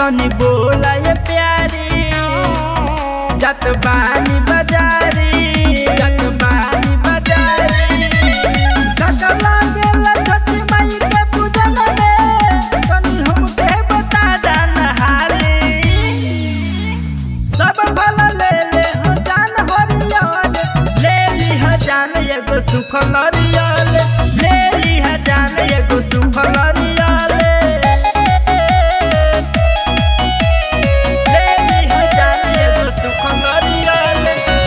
तनी बोला ये प्यारी जत बानी बाजारी जत बानी बाजारी ककला गेला छठी माई के पूजन में तनी हमके बता जाना हाली सब भला ले ले हो जान हरियल ले ली ह जान एगो सुख लरियल ले ली ह जान एगो सुख लरियल ले ली ह जान एगो सुख लरियल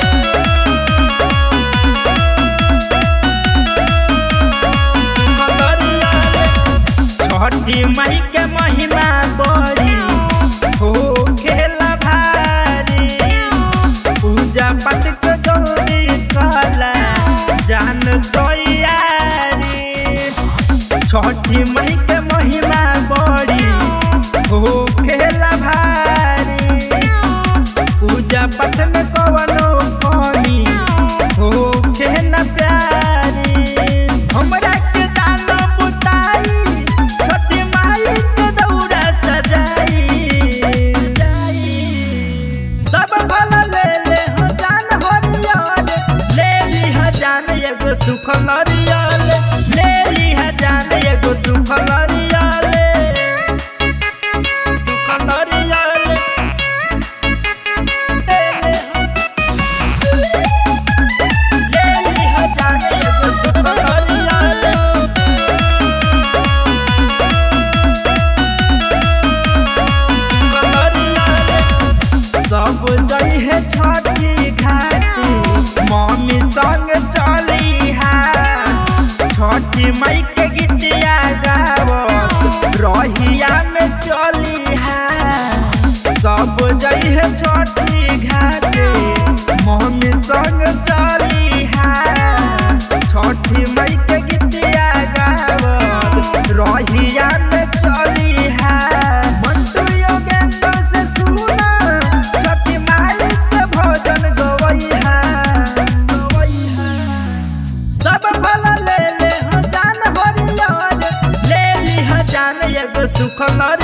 छठी मई के महिमा बड़ी हो खेला भारी पूजा पाठ के दौरी कला जान तैयारी छठी मई के महिमा बड़ी हो खेला भारी पूजा पाठ में कवनो कमी हो खेला प्यारी हमरा के दाना बुताई छोटी माई के दौरा सजाई सब भला ले ले हो जान हरियल ले ली ह जान एगो सुख लरियल ले ली ह जान एगो सुख लरियल सुख लरियल ले ले ह ले ली ह जान एगो सुख लरियल सब जइहे छठी घाटी मम्मी संग चली हा छठी मई के गीतिया गावत रहिया में चली हा सब जइहे छठी घाटी मम्मी संग चली हा छठी मई के गीतिया गावत रहिया में चली हा मंटू योगेंद्र से सुना छठी माई के भजन गवैहा गवैहा सब भला ले ले हो जान हरियल ले ली ह जान एगो सुख लरियल